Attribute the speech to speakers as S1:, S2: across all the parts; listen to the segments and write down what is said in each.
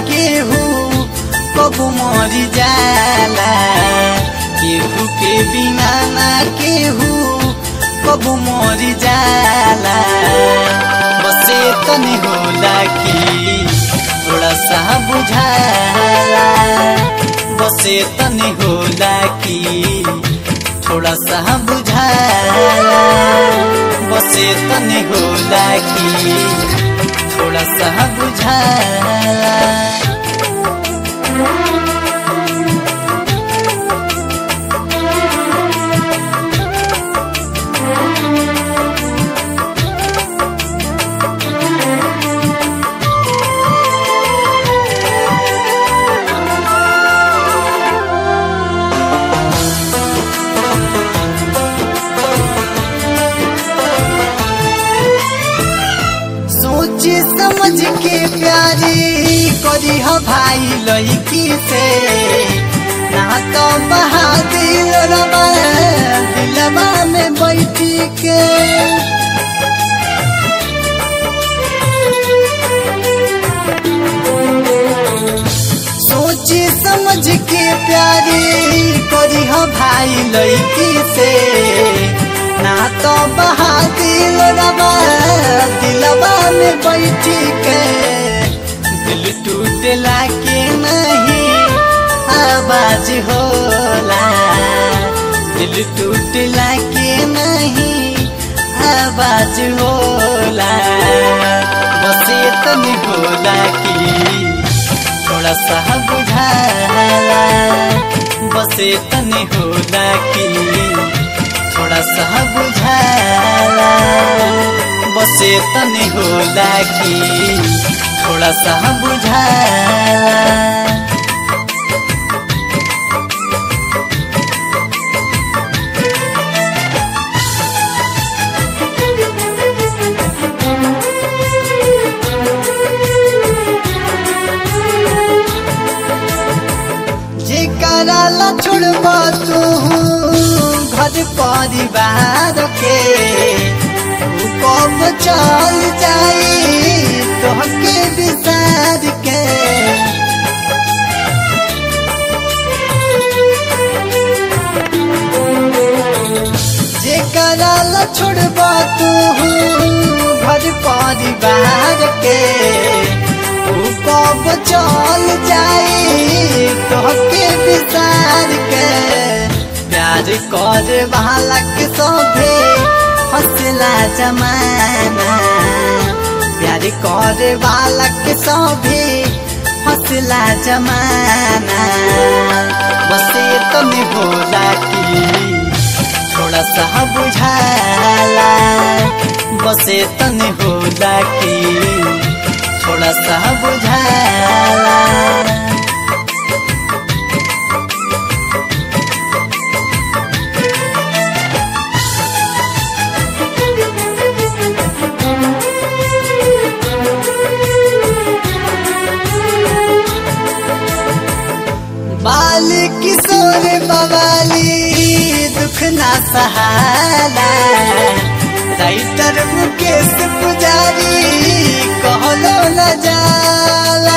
S1: केहू कबू मरी जाला केहू के बिना ना केहू कबू मरी जाला बसे तनी होला कि थोड़ा सा बुझाला बसे तनी होला कि थोड़ा सा बुझाला बसे तनी होला कि थोड़ा सा बुझाला सोचे समझ के प्यारी करी हो भाई लड़की से ना तो बहा दिल रमा दिलवा में बैठी के सोचे समझ के प्यारी करी हो भाई लड़की से ना तो बहा दिल रमा दिलवा में बैठी के दिल टूटला के नहीं आवाज होला दिल टूटला के नहीं आवाज होला बसे तनी होला कि थोड़ा सा बुझाला बसे तनी होला कि थोड़ा सा बुझाला बसे तनी होला कि थोड़ा सा बुझाला जेकरा ला छोड़बा तू घर परिवार के ऊ कब चल जाई तोहके विसार के जेकरा ला छोड़बा तू घर परिवार के ऊ कब चल जाई तोहके विसार के प्यार कर वाला के सोभे हंसला जमाना प्यार कर वाला के सोभे हंसला जमाना बसे तमे होला कि थोड़ा सा बुझाला बसे तने होला कि थोड़ा सा बुझाला बाल किशोर बवाली दुख ना सहाला राइटर मुकेश पुजारी कहलो न जाला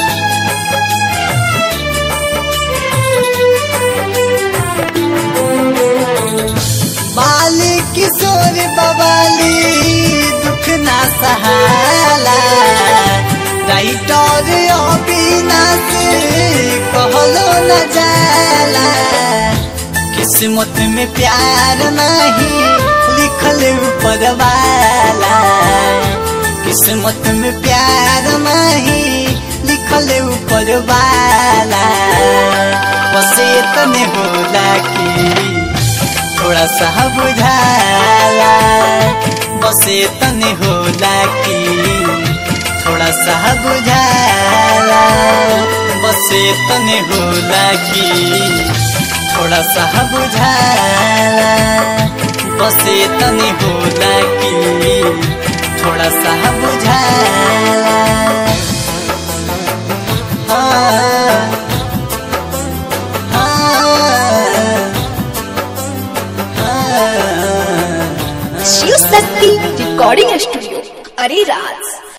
S1: बाल किशोर बवाली दुख ना सहाला राइटर अविनाश कहलो न जाला किस्मत में प्यार नहीं लिखल ऊपर वाला किस्मत में प्यार नहीं लिखल ऊपर वाला बसे तने होला कि थोड़ा सा बुझाला बसे तने होला कि थोड़ा सा बुझाला बसे तने होला कि थोड़ा सा बुझाला बसे तने होला कि थोड़ा सा बुझाला हाँ, हाँ, हाँ।
S2: शिव शक्ति रिकॉर्डिंग स्टूडियो अरे राज